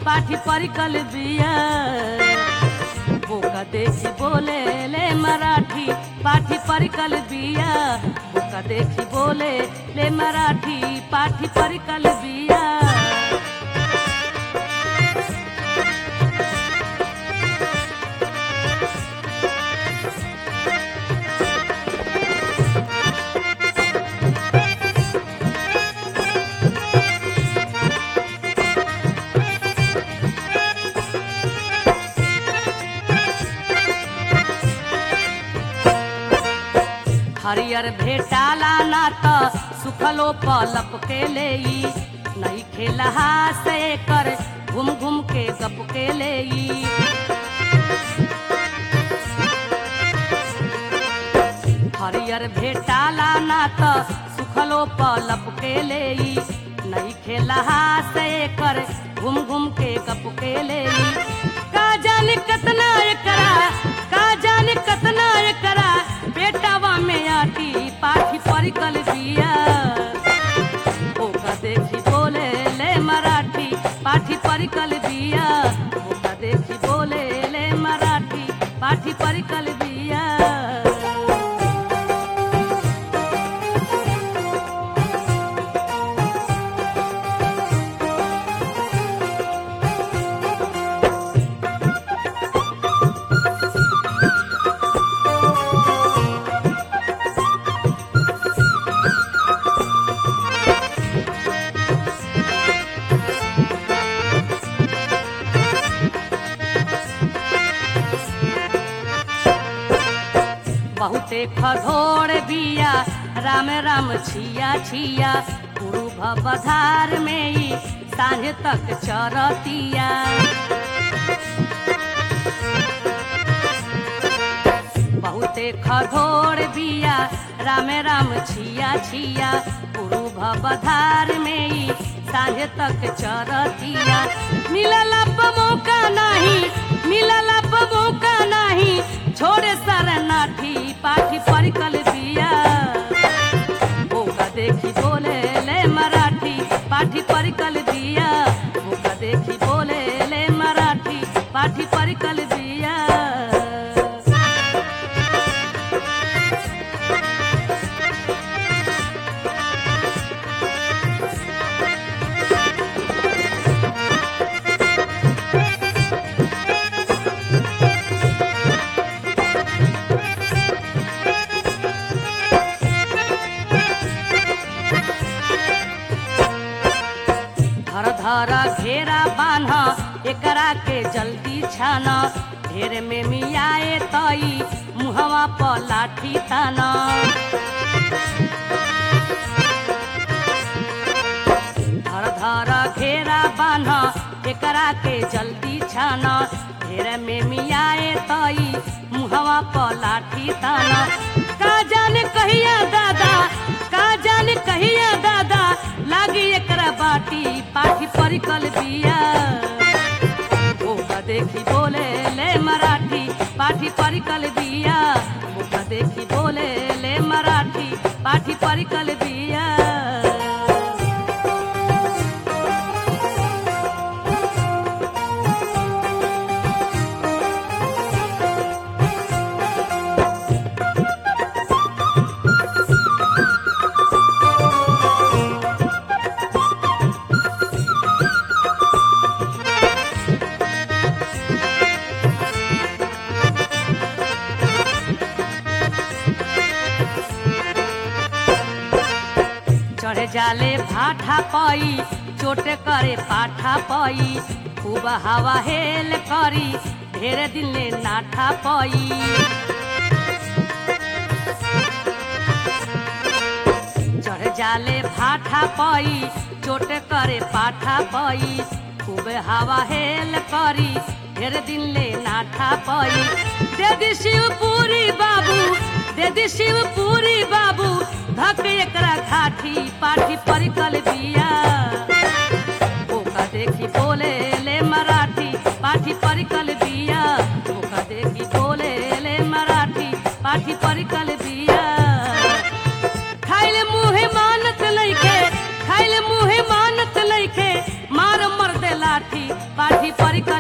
पाठी परिकल बिया बोका देखी बोले ले मराठी पाठी परिकल बिया बोका देखी बोले ले मराठी पाठी परिकल बिया हरियर भेटाला ना त सुखलो पलप के लेई नहीं खेलहा से कर घूम घूम के गप के लेई हरियर भेटाला ना त सुखलो पलप के लेई नहीं खेलहा से कर घूम घूम के गप के लेई का जाने कतना एकरा का जाने कतना एकरा बेटावा में आटी पाठी परिकल बिया ओका देखी बोले ले मराठी पाठी परिकल बिया ओका देखी बोले ले मराठी पाठी परिकल बिया बहुते खधोड़ बिया राम राम छिया छिया गुरु भवधार में ही सांझ तक चरतिया बहुते खधोड़ बिया राम राम छिया छिया गुरु भवधार में ही सांझ तक चरतिया मिलल मौका नहीं मिलल मौका नहीं छोड़े शरणार्थी पाठी परिकल बिया मौका देखी बोले ले मराठी पाठी परिकल बिया मौका देखी बोले ले मराठी पाठी परिकल बिया धर धर घेरा बान्ह एकरा के जल्दी छान ढेर में मियाए तई मुहवा पर लाठी तान धर धर घेरा बान्ह एकरा के जल्दी छान ढेर में मियाए तई मुहवा पर लाठी तान का जाने कहिया दादा का जाने कहिया दादा लागी एकरा बाटी पाठी परिकल बिया ओका देखी बोले ले मराठी पाठी परिकल बिया ओका देखी बोले ले मराठी पाठी परिकल बिया चढ़े जाले भाठा पई चोटे करे पाठा पई खूब हवा हेल करी ढेर दिन ले नाठा पई चढ़ जाले भाठा पई चोटे करे पाठा पई खूब हवा हेल करी ढेर दिन ले नाठा पई दे दी शिवपुरी बाबू दे दी शिवपुरी बाबू धक एकरा घाटी पाठी परिकल बिया ओका देखी बोले ले मराठी पाठी परिकल बिया ओका देखी बोले ले मराठी पाठी परिकल बिया खाइले मुहे मानत लइके खाइले मुहे मानत लइके मार मर दे लाठी पाठी पर